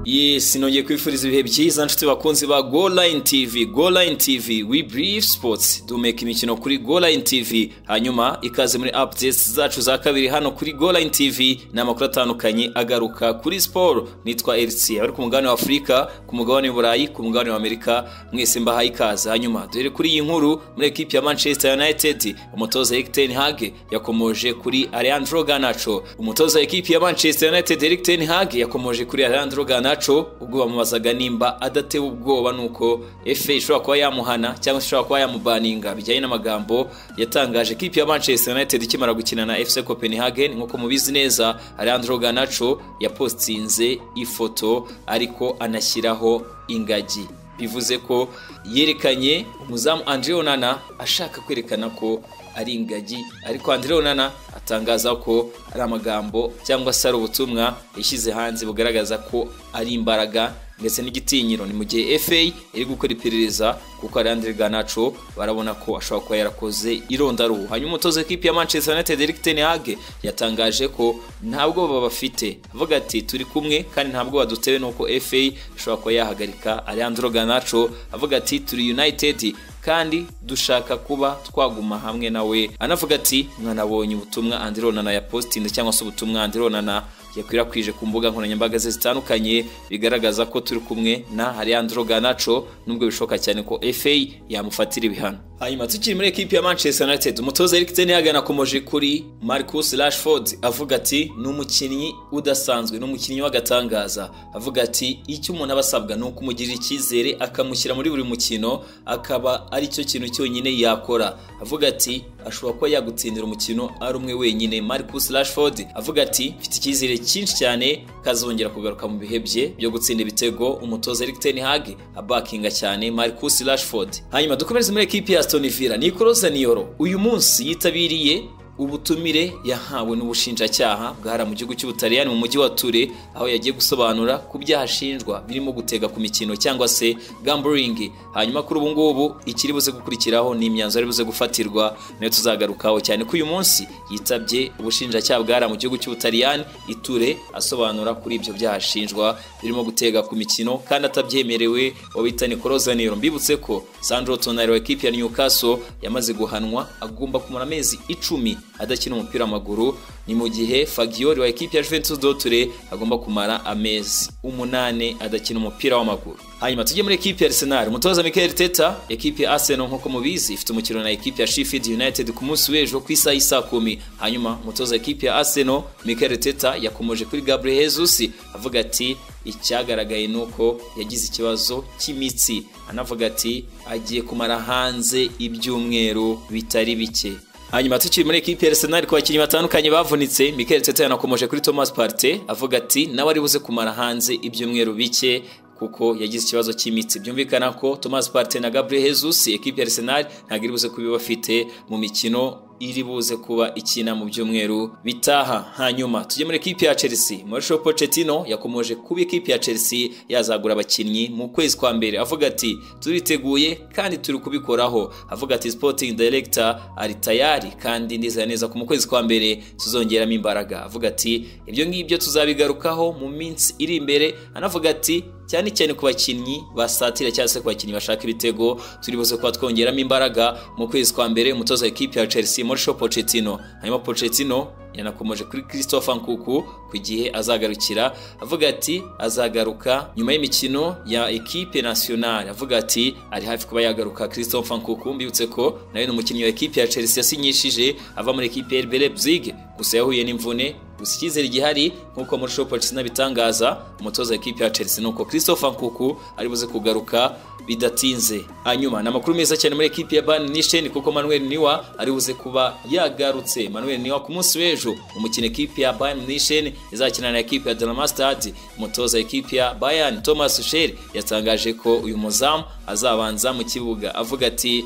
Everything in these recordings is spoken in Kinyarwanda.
yesi nongeye kwifuriza ibihe byiza nshuti bakunzi ba golayini tivi golayini tivi we birivu sipotsi duhumeka imikino kuri golayini tivi hanyuma ikaze muri apudesi zacu za kabiri hano kuri golayini tivi ni amakuru atandukanye agaruka kuri siporo nitwa elisi ari ku mugabane wa afurika ku mugabane w'uburayi ku mugabane wa amerika mwese mbahaye ikaze hanyuma duhere kuri iyi nkuru muri ekipi ya manchester united umutoza eric ten hag yakomoje kuri alejandro ganacho umutoza ekipi ya manchester united eric ten hag yakomoje kuri alejandro ganacho naco ubwo bamubazaga nimba adatewe ubwoba nuko efe ishobora kuba yamuhana cyangwa se ishobora kuba yamubaninga bijyanye n'amagambo yatangaje kipe ya manchester united ikimara gukina na fc copenhagen nk'uko mubizi neza alejandro ganaco yapostinze ifoto ariko anashyiraho ingagi bivuze ko yerekanye umuzamu andre onana ashaka kwerekana ko ari ingagi ariko Andre Onana atangaza ko ari amagambo cyangwa se ari ubutumwa yashyize hanze bugaragaza ko ari imbaraga ndetse n'igitinyiro ni mu gihe FA iri gukora iperereza kuko Andre Garnacho barabona ko ashobora kuba yarakoze irondaruhu hanyuma umutoza w'ikipe ya Manchester United Erik ten Hag yatangaje ko ntabwo baba bafite avuga ati turi kumwe kandi ntabwo badutewe nuko FA ishobora kuba yahagarika Alejandro Garnacho avuga ati turi United kandi dushaka kuba twaguma hamwe nawe anavuga ati mwanabonye ubutumwa andironana ya postinze cyangwa se ubutumwa andironana yakwirakwije ku mbuga nkoranyambaga ze zitandukanye bigaragaza ko turi kumwe na Alejandro Garnacho nubwo bishoboka cyane ko FA yamufatira ibihano hanyuma tukiri muri ekipi ya Manchester United umutoza Erik ten Hag anakomoje kuri Marcus Rashford avuga ati ni umukinnyi udasanzwe ni umukinnyi w'agatangaza avuga ati icyo umuntu aba asabwa ni ukumugirira icyizere akamushyira muri buri mukino akaba ari cyo kintu cyonyine yakora avuga ati ashobora kuba yagutsindira umukino ari umwe wenyine Marcus Rashford avuga ati mfite icyizere cyinshi cyane kazongera kugaruka mu bihe bye byo gutsinda ibitego umutoza Erik ten Hag abakinga cyane Marcus Rashford hanyuma dukomereze muri ekipi ya Aston Villa Nicolo Zaniolo uyu munsi yitabiriye ubutumire yahawe n'ubushinjacyaha bwahara mu gihugu cy'ubutaliyani mu mujyi wa ture aho yagiye gusobanura ku byaha ashinjwa birimo gutega ku mikino cyangwa se gamburingi hanyuma kuri ubu ngubu ikiri buze gukurikiraho ni imyanzuro ari buze gufatirwa nayo tuzagarukaho cyane ko uyu munsi yitabye ubushinjacyaha bwahara mu gihugu cy'ubutaliyani iture asobanura kuri ibyo byaha ashinjwa birimo gutega ku mikino kandi atabyemerewe wabita nikoroza nero mbibutse ko sandro tonari wa ekipi ya newcastle yamaze guhanwa agomba kumara amezi icumi adakina umupira w'amaguru ni mu gihe fagiyori wa ekipi ya juventus doture agomba kumara amezi umunani adakina umupira w'amaguru hanyuma tujye muri ekipi ya arsenal umutoza mikel teta ekipi ya arsenal nk'uko mubizi ifite umukino na ekipi ya sheffield united ku munsi w'ejo ku isaha y'isa kumi hanyuma umutoza ekipi ya arsenal mikel teta yakomoje kuri gabriel jesus avuga ati icyagaragaye ni uko yagize ikibazo cy'imitsi anavuga ati agiye kumara hanze ibyumweru bitari bike hanyuma tukiri muri ekipi ya arsenal ku bakinnyi batandukanye bavunitse mikel tete yanakomoje kuri thomas parte avuga ati nawe ari buze kumara hanze ibyumweru bike kuko yagize ikibazo cy'imitsi byumvikana ko thomas parte na gabriel jesus ekipi ya arsenal ntabwo iri buze kuba bafite mu mikino iri buze kuba ikina mu byumweru bitaha hanyuma tujye muri ekipi ya chelsea mauricio pochettino yakomoje kuba ekipi ya chelsea yazagura abakinnyi mu kwezi kwa mbere avuga ati turiteguye kandi turi kubikoraho avuga ati sporting director ari tayari kandi nizera neza ko mu kwezi kwa mbere tuzongeramo imbaraga avuga ati ibyo ngibyo tuzabigarukaho mu minsi iri imbere anavuga ati cyane cyane ku bakinnyi basatira cyangwa se ku bakinnyi bashaka ibitego turi buze kuba twongeramo imbaraga mu kwezi kwa mbere umutoza w'ikipe ya chelsea Mauricio Pochettino hanyuma Pochettino yanakomeje kuri Christopher Nkuku ku gihe azagarukira avuga ati azagaruka nyuma y'imikino ya ekipe nationale avuga ati ari hafi kuba yagaruka Christopher Nkuku mbibutse ko nawe ni umukinnyi wa ekipe ya Chelsea yasinyishije ava muri ekipe RB Leipzig gusa yahuye n'imvune gusa icyizere gihari nk'uko Mauricio Pochettino abitangaza umutoza w'ikipe ya Chelsea nuko Christopher Nkuku ari buze kugaruka bidatinze hanyuma ni amakuru meza cyane muri ekipi ya Bayern Munich kuko Manuel Neuer ari buze kuba yagarutse Manuel Neuer ku munsi w'ejo umukino ekipi ya Bayern Munich izakina na ekipi ya Dinamo Stade umutoza ekipi ya Bayern Thomas Tuchel yatangaje ko uyu muzamu azabanza mu kibuga avuga ati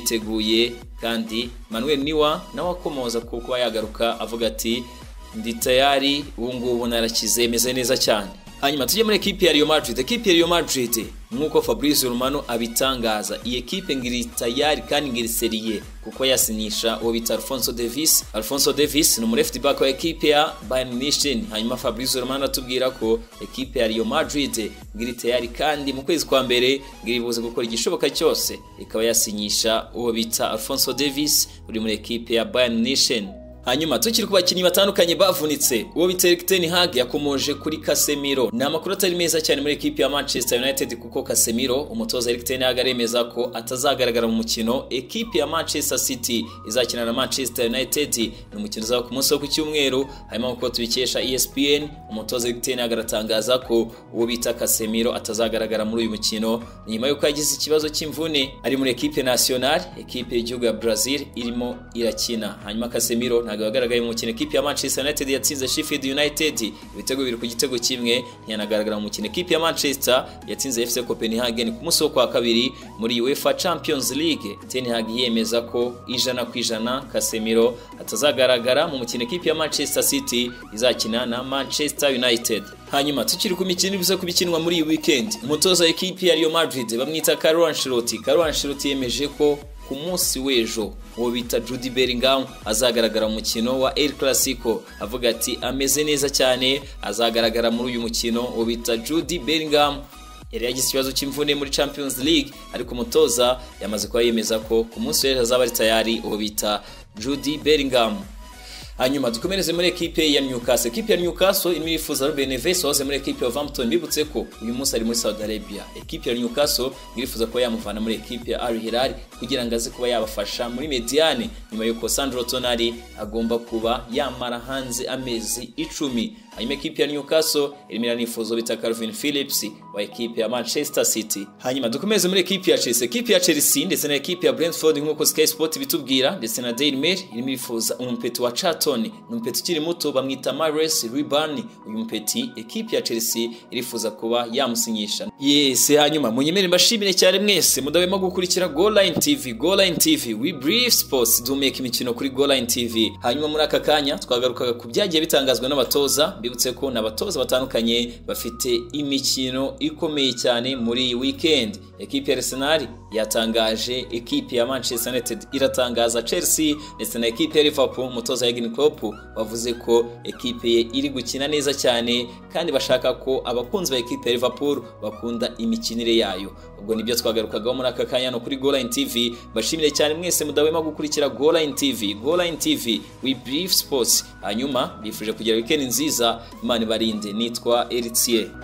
turiteguye kandi Manuel Neuer nawe akomoza ku kuba yagaruka avuga ati ndi tayari ubu ngubu narakize meze neza cyane hanyuma tujye muri ekipi ya Real Madrid ekipi ya Real Madrid nk'uko Fabrizio Romano abitangaza iyi ekipe ngiri tayari kandi ngiri seriye kuko yasinyisha uwo bita Alfonso Davies Alfonso Davies ni umurefti back wa ekipe ya Bayern Munich hanyuma Fabrizio Romano atubwira ko ekipe ya Real Madrid ngiri tayari kandi mu kwezi kwa mbere ngiri buze gukora igishoboka cyose ikaba yasinyisha uwo bita Alfonso Davies uri muri ekipe ya Bayern Munich hanyuma tukiri ku bakinnyi batandukanye bavunitse uwo bita Erik ten Hag yakomoje kuri Casemiro ni amakuru atari meza cyane muri ekipi ya Manchester United kuko Casemiro umutoza Erik ten Hag aremeza ko atazagaragara mu mukino ekipi ya Manchester City izakina na Manchester United ni umukino uzaba ku munsi wo ku cyumweru hanyuma nk'uko tubikesha ESPN umutoza Erik ten Hag aratangaza ko uwo bita Casemiro atazagaragara muri uyu mukino nyuma y'uko yagize ikibazo cy'imvune ari muri ekipe national ekipe y'igihugu ya Brazil irimo irakina hanyuma Casemiro nta ntabwo yagaragaye mu mukino ekipi ya Manchester United yatsinze Sheffield United ibitego bibiri ku gitego kimwe ntiyanagaragara mu mukino ekipi ya Manchester yatsinze FC Copenhagen ku munsi wo kwa kabiri muri UEFA Champions League Ten Hag yemeza ko ijana ku ijana Casemiro atazagaragara mu mukino ekipi ya Manchester City izakina na Manchester United hanyuma tukiri ku mikino ibiza kubikinwa muri iyi weekend umutoza ekipi ya Real Madrid bamwita Carlo Ancelotti Carlo Ancelotti yemeje ko ku munsi w'ejo uwo bita Jude Bellingham azagaragara mu mukino wa El Clasico avuga ati ameze neza cyane azagaragara muri uyu mukino uwo bita Jude Bellingham yari yagize ikibazo cy'imvune muri Champions League ariko umutoza yamaze kuba yemeza ko ku munsi w'ejo azaba ari tayari uwo bita Jude Bellingham hanyuma dukomereze muri ekipe ya Newcastle ekipe ya Newcastle irimo irifuza Ruben Neves wahoze muri ekipe ya Wolverhampton bibutse ko uyu munsi ari muri Saudi Arabia ekipe ya Newcastle irifuza kuba yamuvana muri ekipe ya Al Hilal kugira ngo aze kuba yabafasha muri Mediane nyuma y'uko Sandro Tonali agomba kuba yamara hanze amezi icumi hanyuma ekipe ya Newcastle irimo iranifuza bita Calvin Phillips wa ekipe ya Manchester City hanyuma dukomeze muri ekipe ya Chelsea ekipe ya Chelsea ndetse na ekipe ya Brentford nk'uko Sky Sport bitubwira ndetse na Daily Mail irimo irifuza umupeti wa Charlton ni umupeti ukiri muto bamwita Mares Ribani uyu mupeti ekipe ya Chelsea irifuza kuba yamusinyisha yes hanyuma munyemere mbashimire cyane mwese mudahwema gukurikira Goal Line TV Goal Line TV we brief sports dumeka imikino kuri Goal Line TV hanyuma muri aka kanya twagarukaga ku byagiye bitangazwa n'abatoza mbibutse ko n'abatoza batandukanye bafite imikino ikomeye cyane muri iyi weekend ekipe ya Arsenal yatangaje ekipe ya Manchester United iratangaza Chelsea ndetse na ekipe ya Liverpool umutoza Jurgen Klopp wavuze ko ekipe ye iri gukina neza cyane kandi bashaka ko abakunzi ba ekipe ya Liverpool bakunda imikinire yayo ubwo nibyo twagarukagaho muri aka kanya no kuri Goal Line TV bashimire cyane mwese mudahwema gukurikira Goal Line TV Goal Line TV we brief sports hanyuma bifuje kugira weekend nziza Imana ibarinde nitwa Eritier